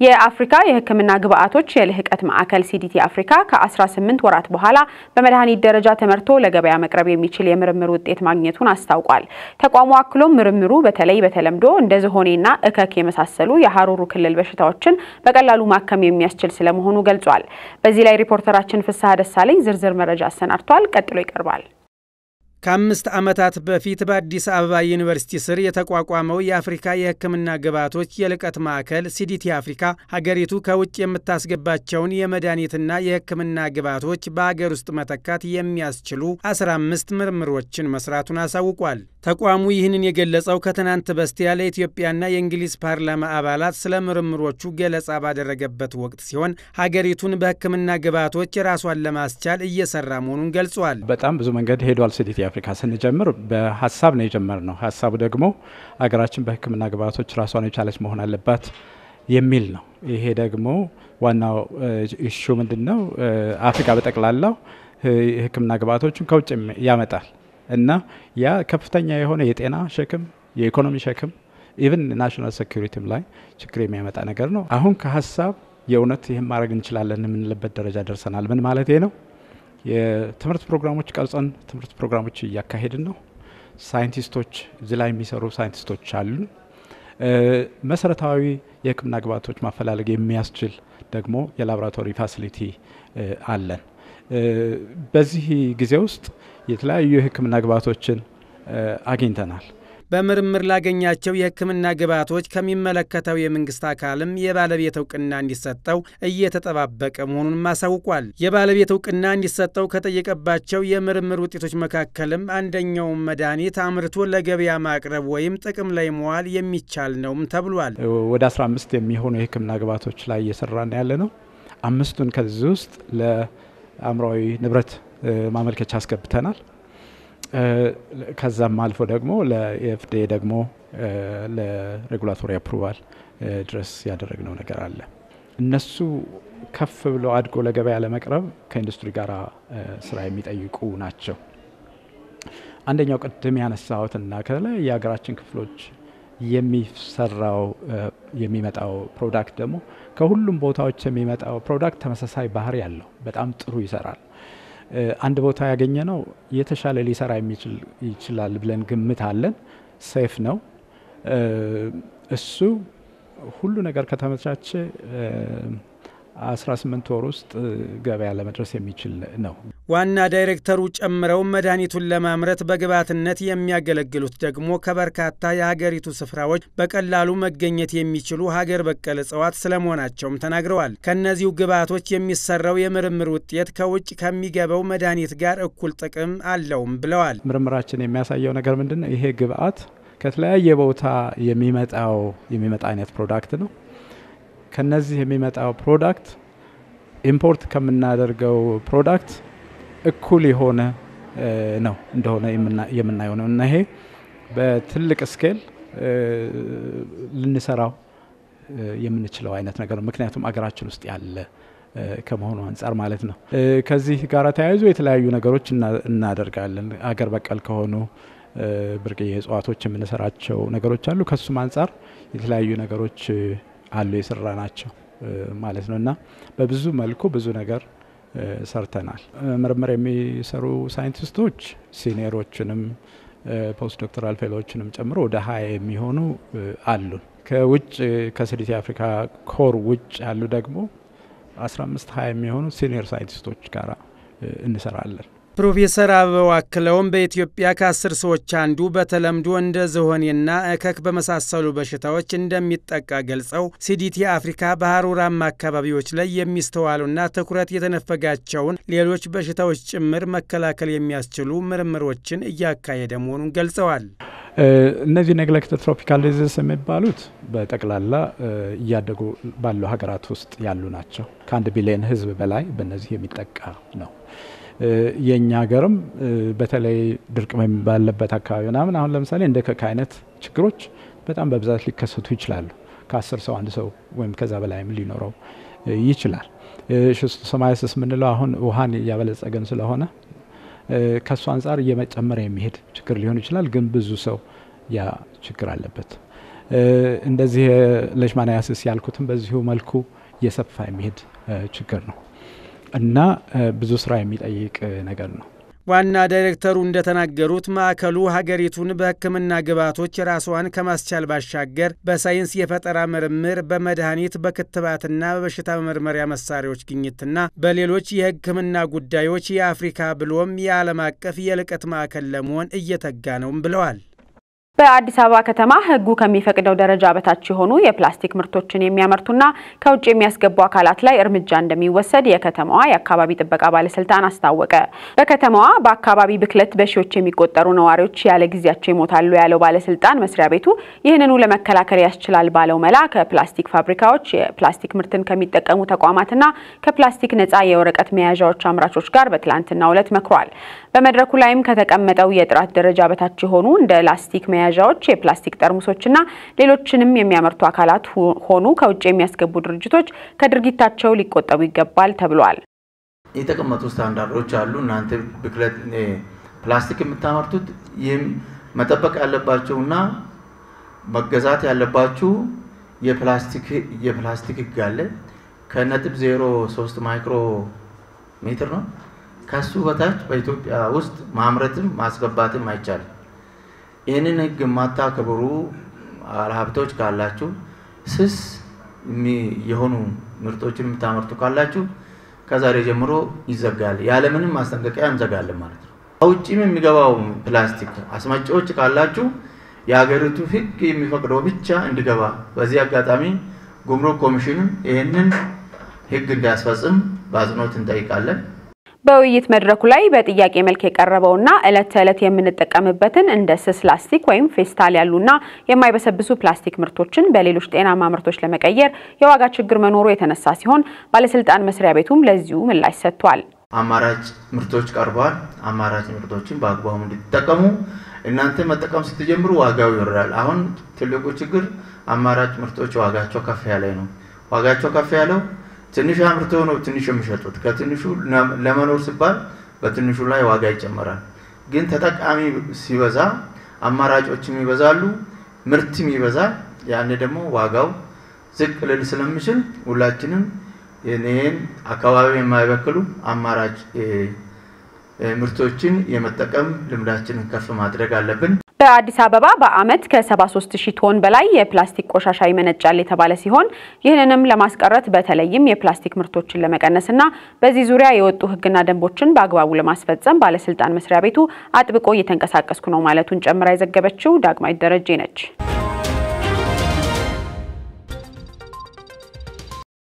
የአፍሪካ የሕክምና ግብአቶች የልህቀት ማዕከል ሲዲቲ አፍሪካ ከ18 ወራት በኋላ በመድኃኒት ደረጃ ተመርቶ ለገበያ መቅረብ የሚችል የምርምር ውጤት ማግኘቱን አስታውቋል። ተቋሙ አክሎም ምርምሩ በተለይ በተለምዶ እንደ ዝሆኔና እከክ የመሳሰሉ የሀሩሩ ክልል በሽታዎችን በቀላሉ ማከም የሚያስችል ስለመሆኑ ገልጿል። በዚህ ላይ ሪፖርተራችን ፍስሐ ደሳለኝ ዝርዝር መረጃ አሰናድቷል። ቀጥሎ ይቀርባል። ከአምስት ዓመታት በፊት በአዲስ አበባ ዩኒቨርሲቲ ስር የተቋቋመው የአፍሪካ የሕክምና ግብዓቶች የልቀት ማዕከል ሲዲቲ አፍሪካ ሀገሪቱ ከውጭ የምታስገባቸውን የመድኃኒትና የሕክምና ግብዓቶች በሀገር ውስጥ መተካት የሚያስችሉ 15 ምርምሮችን መስራቱን አሳውቋል። ተቋሙ ይህንን የገለጸው ከትናንት በስቲያ ለኢትዮጵያና የእንግሊዝ ፓርላማ አባላት ስለ ምርምሮቹ ገለጻ ባደረገበት ወቅት ሲሆን ሀገሪቱን በሕክምና ግብዓቶች ራሷን ለማስቻል እየሰራ መሆኑን ገልጿል። በጣም ብዙ መንገድ ሄዷል። ሲዲቲ አፍሪካ ስንጀምር በሀሳብ ነው የጀመርነው። ሀሳቡ ደግሞ ሀገራችን በሕክምና ግብዓቶች ራሷን የቻለች መሆን አለባት የሚል ነው። ይሄ ደግሞ ዋናው ኢሹ ምንድን ነው? አፍሪካ በጠቅላላው የሕክምና ግብዓቶችን ከውጭ ያመጣል እና ያ ከፍተኛ የሆነ የጤና ሸክም፣ የኢኮኖሚ ሸክም ኢቨን ናሽናል ሴኩሪቲም ላይ ችግር የሚያመጣ ነገር ነው። አሁን ከሀሳብ የእውነት ይህን ማድረግ እንችላለን የምንልበት ደረጃ ደርሰናል። ምን ማለት ነው? የትምህርት ፕሮግራሞች ቀርጸን ትምህርት ፕሮግራሞች እያካሄድን ነው። ሳይንቲስቶች እዚህ ላይ የሚሰሩ ሳይንቲስቶች አሉን። መሰረታዊ የህክምና ግብዓቶች ማፈላለግ የሚያስችል ደግሞ የላቦራቶሪ ፋሲሊቲ አለን። በዚህ ጊዜ ውስጥ የተለያዩ የህክምና ግብዓቶችን አግኝተናል። በምርምር ላገኛቸው የህክምና ግብዓቶች ከሚመለከተው የመንግስት አካልም የባለቤት እውቅና እንዲሰጠው እየተጠባበቀ መሆኑንም አሳውቋል። የባለቤት እውቅና እንዲሰጠው ከጠየቀባቸው የምርምር ውጤቶች መካከልም አንደኛውን መድኃኒት አምርቶ ለገበያ ማቅረብ ወይም ጥቅም ላይ መዋል የሚቻል ነውም ተብሏል። ወደ 15 የሚሆኑ የህክምና ግብዓቶች ላይ እየሰራን ያለ ነው። አምስቱን ከዚህ ውስጥ ለአእምሯዊ ንብረት ማመልከቻ አስገብተናል። ከዛም አልፎ ደግሞ ለኤፍዲኤ ደግሞ ለሬጉላቶሪ አፕሩቫል ድረስ ያደረግነው ነገር አለ። እነሱ ከፍ ብለው አድጎ ለገበያ ለመቅረብ ከኢንዱስትሪ ጋር ስራ የሚጠይቁ ናቸው። አንደኛው ቅድም ያነሳሁትና ከተለያዩ የሀገራችን ክፍሎች የሚሰራው የሚመጣው ፕሮዳክት ደግሞ ከሁሉም ቦታዎች የሚመጣው ፕሮዳክት ተመሳሳይ ባህሪ ያለው በጣም ጥሩ ይሰራል። አንድ ቦታ ያገኘ ነው የተሻለ ሊሰራ የሚችል ይችላል ብለን ግምት አለን። ሴፍ ነው እሱ ሁሉ ነገር ከተመቻቸ 18 ወር ውስጥ ገበያ ለመድረስ የሚችል ነው። ዋና ዳይሬክተሩ ጨምረው መድኃኒቱን ለማምረት በግብዓትነት የሚያገለግሉት ደግሞ ከበርካታ የሀገሪቱ ስፍራዎች በቀላሉ መገኘት የሚችሉ ሀገር በቀል እጽዋት ስለመሆናቸውም ተናግረዋል። ከእነዚሁ ግብዓቶች የሚሰራው የምርምር ውጤት ከውጭ ከሚገባው መድኃኒት ጋር እኩል ጥቅም አለውም ብለዋል። ምርምራችን የሚያሳየው ነገር ምንድን ነው? ይሄ ግብዓት ከተለያየ ቦታ የሚመጣው የሚመጣ አይነት ፕሮዳክት ነው። ከነዚህ የሚመጣው ፕሮዳክት ኢምፖርት ከምናደርገው ፕሮዳክት እኩል የሆነ ነው እንደሆነ የምናየው ነው እና ይሄ በትልቅ ስኬል ልንሰራው የምንችለው አይነት ነገር ነው። ምክንያቱም አገራችን ውስጥ ያለ ከመሆኑ አንጻር ማለት ነው። ከዚህ ጋር ተያይዞ የተለያዩ ነገሮች እናደርጋለን። አገር በቀል ከሆኑ ብርቅዬ እጽዋቶች የምንሰራቸው ነገሮች አሉ። ከሱም አንጻር የተለያዩ ነገሮች አሉ የሰራ ናቸው ማለት ነው እና በብዙ መልኩ ብዙ ነገር ሰርተናል። ምርምር የሚሰሩ ሳይንቲስቶች ሲኒየሮችንም ፖስት ዶክተራል ፌሎዎችንም ጨምሮ ወደ ሀያ የሚሆኑ አሉን። ከውጭ ከሲዲቲ አፍሪካ ኮር ውጭ ያሉ ደግሞ 15 ሀያ የሚሆኑ ሲኒየር ሳይንቲስቶች ጋር እንሰራለን። ፕሮፌሰር አበባው አክለውም በኢትዮጵያ ከአስር ሰዎች አንዱ በተለምዶ እንደ ዝሆኔና እከክ በመሳሰሉ በሽታዎች እንደሚጠቃ ገልጸው ሲዲቲ አፍሪካ በሀሩራማ አካባቢዎች ላይ የሚስተዋሉና ትኩረት የተነፈጋቸውን ሌሎች በሽታዎች ጭምር መከላከል የሚያስችሉ ምርምሮችን እያካሄደ መሆኑን ገልጸዋል። እነዚህ ኔግሌክትድ ትሮፒካል ዲዚዝ የሚባሉት በጠቅላላ እያደጉ ባሉ ሀገራት ውስጥ ያሉ ናቸው። ከአንድ ቢሊዮን ሕዝብ በላይ በእነዚህ የሚጠቃ ነው። የእኛ ሀገርም በተለይ ድርቅ ባለበት አካባቢ ምናምን አሁን ለምሳሌ እንደ ከክ አይነት ችግሮች በጣም በብዛት ሊከሰቱ ይችላሉ። ከአስር ሰው አንድ ሰው ወይም ከዛ በላይም ሊኖረው ይችላል። ሶማያሲስ የምንለው አሁን ውሃን እያበለጸገን ስለሆነ ከእሱ አንጻር እየመጨመረ የሚሄድ ችግር ሊሆን ይችላል። ግን ብዙ ሰው ያ ችግር አለበት። እንደዚህ ሌሽማናያሲስ ያልኩትም በዚሁ መልኩ እየሰፋ የሚሄድ ችግር ነው እና ብዙ ስራ የሚጠይቅ ነገር ነው። ዋና ዳይሬክተሩ እንደተናገሩት ማዕከሉ ሀገሪቱን በሕክምና ግብዓቶች ራስዋን ከማስቻል ባሻገር በሳይንስ የፈጠራ ምርምር፣ በመድኃኒት፣ በክትባትና በበሽታ መመርመሪያ መሳሪያዎች ግኝትና በሌሎች የሕክምና ጉዳዮች የአፍሪካ ብሎም የዓለም አቀፍ የልቀት ማዕከል ለመሆን እየተጋ ነውም ብለዋል። በአዲስ አበባ ከተማ ሕጉ ከሚፈቅደው ደረጃ በታች የሆኑ የፕላስቲክ ምርቶችን የሚያመርቱና ከውጭ የሚያስገቡ አካላት ላይ እርምጃ እንደሚወሰድ የከተማዋ የአካባቢ ጥበቃ ባለስልጣን አስታወቀ። በከተማዋ በአካባቢ ብክለት በሺዎች የሚቆጠሩ ነዋሪዎች ያለ ጊዜያቸው ይሞታሉ ያለው ባለስልጣን መስሪያ ቤቱ ይህንኑ ለመከላከል ያስችላል ባለው መላ ከፕላስቲክ ፋብሪካዎች፣ የፕላስቲክ ምርትን ከሚጠቀሙ ተቋማትና ከፕላስቲክ ነፃ የወረቀት መያዣዎች አምራቾች ጋር በትላንትናው ዕለት መክሯል። በመድረኩ ላይም ከተቀመጠው የጥራት ደረጃ በታች የሆኑ እንደ ላስቲክ መያዣዎች፣ የፕላስቲክ ጠርሙሶችና ሌሎችንም የሚያመርቱ አካላት ሆኑ ከውጭ የሚያስገቡ ድርጅቶች ከድርጊታቸው ሊቆጠቡ ይገባል ተብሏል። የተቀመጡ ስታንዳርዶች አሉ። እናንተ ብክለት ፕላስቲክ የምታመርቱት ይህም መጠበቅ ያለባቸውና መገዛት ያለባችሁ የፕላስቲክ የፕላስቲክ ህግ አለ። ከነጥብ ዜሮ ሶስት ማይክሮ ሜትር ነው። ከሱ በታች በኢትዮጵያ ውስጥ ማምረትም ማስገባትም አይቻልም። ይህንን ህግ የማታከብሩ ባለሀብቶች ካላችሁ ስስ የሆኑ ምርቶችን የምታመርቱ ካላችሁ ከዛሬ ጀምሮ ይዘጋል። ያለምንም ማስጠንቀቂያ እንዘጋለን ማለት ነው። ከውጭም የሚገባው ፕላስቲክ አስመጪዎች ካላችሁ የሀገሪቱ ህግ የሚፈቅደው ብቻ እንዲገባ፣ በዚህ አጋጣሚ ጉምሩክ ኮሚሽንም ይህንን ህግ እንዲያስፈጽም በአጽንኦት እንጠይቃለን። በውይይት መድረኩ ላይ በጥያቄ መልክ የቀረበውና ዕለት ተዕለት የምንጠቀምበትን እንደ ስስ ላስቲክ ወይም ፌስታል ያሉና የማይበሰብሱ ፕላስቲክ ምርቶችን በሌሎች ጤናማ ምርቶች ለመቀየር የዋጋ ችግር መኖሩ የተነሳ ሲሆን ባለስልጣን መስሪያ ቤቱም ለዚሁ ምላሽ ሰጥቷል። አማራጭ ምርቶች ቀርበዋል። አማራጭ ምርቶችን በአግባቡ እንድትጠቀሙ እናንተ መጠቀም ስትጀምሩ ዋጋው ይወርዳል። አሁን ትልቁ ችግር አማራጭ ምርቶች ዋጋቸው ከፍ ያለ ነው። ዋጋቸው ከፍ ያለው ትንሽ አምርተው ነው ትንሽ የሚሸጡት። ከትንሹ ለመኖር ሲባል በትንሹ ላይ ዋጋ ይጨመራል። ግን ተጠቃሚ ሲበዛ አማራጮችም ይበዛሉ፣ ምርትም ይበዛል። ያኔ ደግሞ ዋጋው ዝቅ ልል ስለሚችል ሁላችንም ይህን አካባቢ የማይበክሉ አማራጭ ምርቶችን የመጠቀም ልምዳችንን ከፍ ማድረግ አለብን። በአዲስ አበባ በዓመት ከ73 ሺህ ቶን በላይ የፕላስቲክ ቆሻሻ ይመነጫል የተባለ ሲሆን ይህንንም ለማስቀረት በተለይም የፕላስቲክ ምርቶችን ለመቀነስና በዚህ ዙሪያ የወጡ ሕግና ደንቦችን በአግባቡ ለማስፈጸም ባለስልጣን መስሪያ ቤቱ አጥብቆ እየተንቀሳቀስኩ ነው ማለቱን ጨምራ የዘገበችው ዳግማዊት ደረጀ ነች።